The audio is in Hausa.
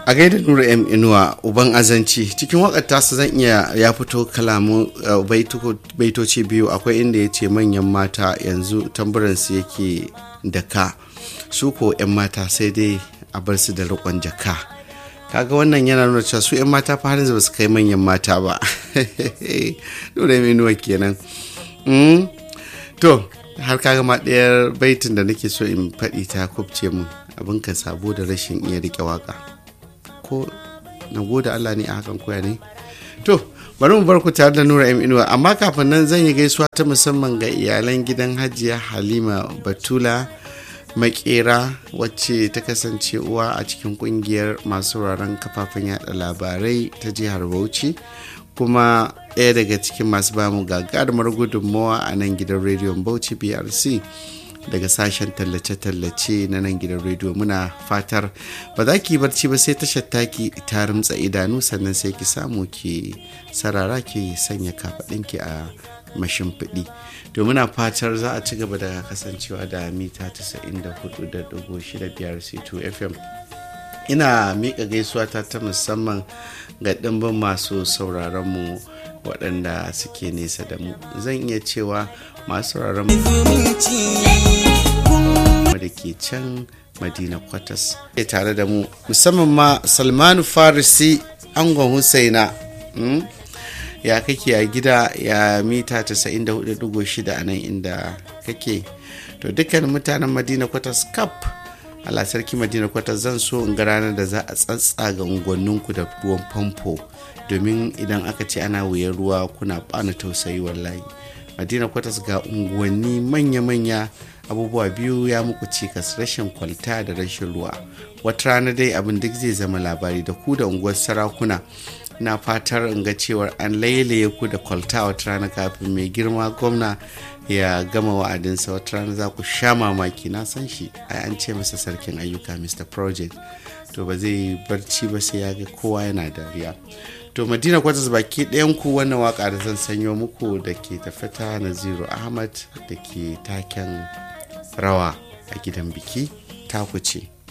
a gaida nura m inuwa uban azanci cikin wakar tasa zan iya ya fito kalamu baitoci biyu akwai inda ya ce manyan mata yanzu tamburansu yake da ka su ko 'yan mata sai dai a bar su da riƙon jaka kaga wannan yana nuna cewa su 'yan mata fa har yanzu ba su kai manyan mata ba nura m inuwa kenan to har kaga ma ɗayar baitin da nake so in faɗi ta kubce mun abin ka sabo da rashin iya riƙe waka ko na gode Allah ne a hakan koya ne to bari mu bar ku tare da Nura M Inuwa amma kafin nan zan yi gaisuwa ta musamman ga iyalan gidan Hajiya Halima Batula makera wacce ta kasance uwa a cikin kungiyar masu wuraren kafafen yada labarai ta jihar Bauchi kuma ɗaya daga cikin masu bamu gagarumar gudunmawa a nan gidan rediyon Bauchi BRC daga sashen tallace-tallace na nan gidan rediyo muna fatar ba za ki barci ba sai tashar taki ta rimtsa idanu sannan sai ki samu ki sarara ki sanya kafaɗinki a mashimfiɗi to muna fatar za a ci gaba da kasancewa da mita 94.6 c2 fm ina miƙa gaisuwa ta ta musamman ga ɗimbin masu sauraron mu waɗanda suke nesa da mu zan iya cewa masu sauraron mu da ke can madina kwatas ke tare da mu musamman ma salmanu farisi angon husaina ya kake a gida ya mita 94.6 a nan inda kake to dukkan mutanen madina kwatas kap Allah sarki madina kwatas zan so in ga ranar da za a tsatsaga unguwanninku da ruwan famfo domin idan aka ce ana wuyan ruwa kuna bani tausayi wallahi madina kwatas ga unguwanni manya-manya abubuwa biyu ya muku cikas rashin kwalta da rashin ruwa wata rana dai abin duk zai zama labari da ku da unguwar sarakuna na fatar in ga cewar an lailaye ku da kwalta wata rana kafin mai girma gwamna ya gama wa'adinsa wata rana za ku sha mamaki na san shi ai an ce masa sarkin ayyuka mr project to ba zai barci ba sai ya ga kowa yana dariya to madina kwatas baki ɗayan ku wannan waka da zan sanyo muku da ke tafata naziru ahmad da ke taken rawa a gidan biki taku ce